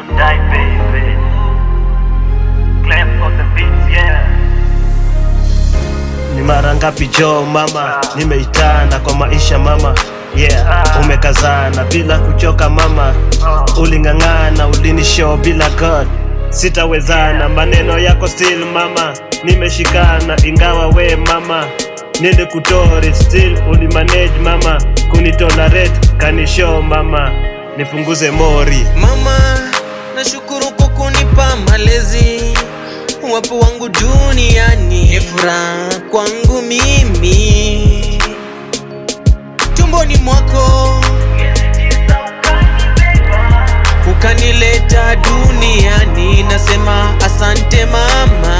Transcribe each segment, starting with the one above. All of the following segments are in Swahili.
Don't die, baby. Clef on the beats, yeah. Ni mara ngapi jo mama, nimeitana kwa maisha mama Yeah, umekazana bila kuchoka mama, uling'ang'ana, ulinishow bila God, sitawezana, maneno yako still mama, nimeshikana ingawa we mama, nilikutori still ulimanage mama, kunitolerate kanishow mama, nipunguze mori Mama, nashukuru kwa kunipa malezi, uwapo wangu duniani ni furaha kwangu mimi. Tumboni mwako ukanileta duniani, nasema asante mama,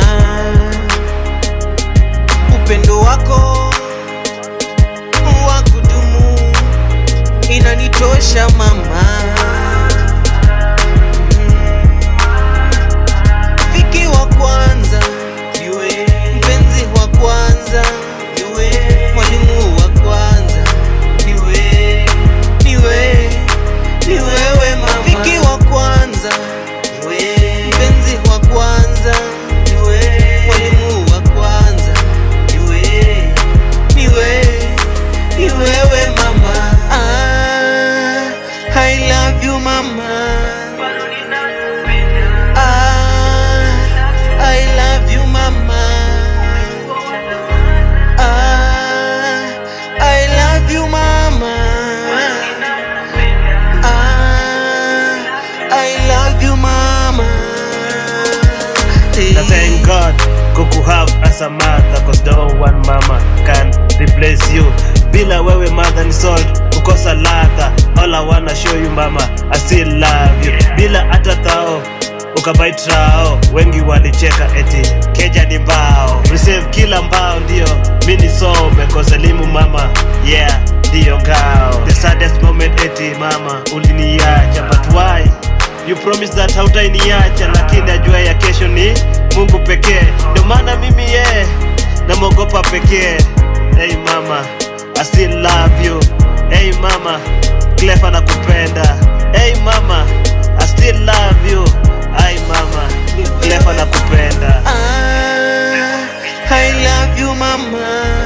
upendo wako wa kudumu inanitosha mama. Rafiki wa kwanza niwe, mpenzi wa kwanza niwe, mwalimu wa kwanza niwe, niwe, ni wewe mama. Rafiki wa kwanza niwe, mpenzi wa kwanza niwe, mwalimu wa kwanza niwe, niwe, ni wewe mama. Ah, I love you mama. Ah, I love you, mama. Ah, I love you, mama. Ah, I love you, mama. Na thank God kuku have as a mother Cause no one mama can replace you Bila wewe mother ni salt kukosa ladha All I wanna show you mama I still love you Bila hata thao ukabait rao Wengi walicheka eti keja ni mbao Receive kila mbao ndio mi nisome Cause elimu mama yeah ndiyo ngao The saddest moment eti mama uliniacha But why You promise that hautainiacha lakini ajua ya kesho ni Mungu pekee ndio maana mimi ye yeah, namwogopa pekee Hey mama I still love you Hey mama Clef anakupenda Hey mama I still love you Hey mama Clef anakupenda Ah, I love you, mama.